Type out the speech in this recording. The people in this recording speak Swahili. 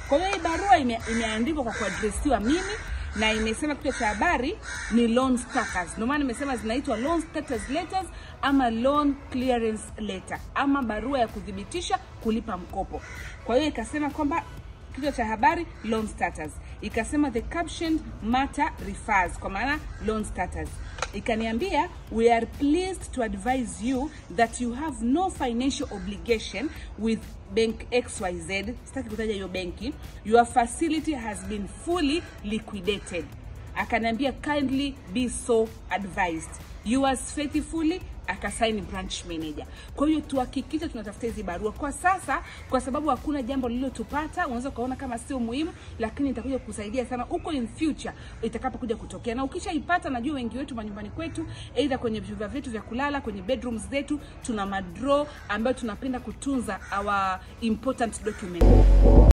Kwa hiyo hii barua ime, imeandikwa kwa kuadresiwa mimi na imesema kichwa cha habari ni loan status. Ndio maana nimesema zinaitwa loan status letters ama loan clearance letter ama barua ya kuthibitisha kulipa mkopo. Kwa hiyo ikasema kwamba kichwa cha habari loan status, ikasema the captioned matter refers, kwa maana loan status. Ikaniambia we are pleased to advise you that you have no financial obligation with bank XYZ, sitaki kutaja hiyo benki. Your facility has been fully liquidated. Akaniambia kindly be so advised. Yours faithfully akasaini branch manager. Kwa hiyo tuhakikishe tunatafuta hizi barua kwa sasa, kwa sababu hakuna jambo lililotupata. Unaweza ukaona kama sio muhimu, lakini itakuja kusaidia sana huko in future itakapokuja kutokea. Na ukishaipata, najua wengi wetu manyumbani kwetu, either kwenye vyumba vyetu vya kulala, kwenye bedrooms zetu, tuna madraw ambayo tunapenda kutunza our important document.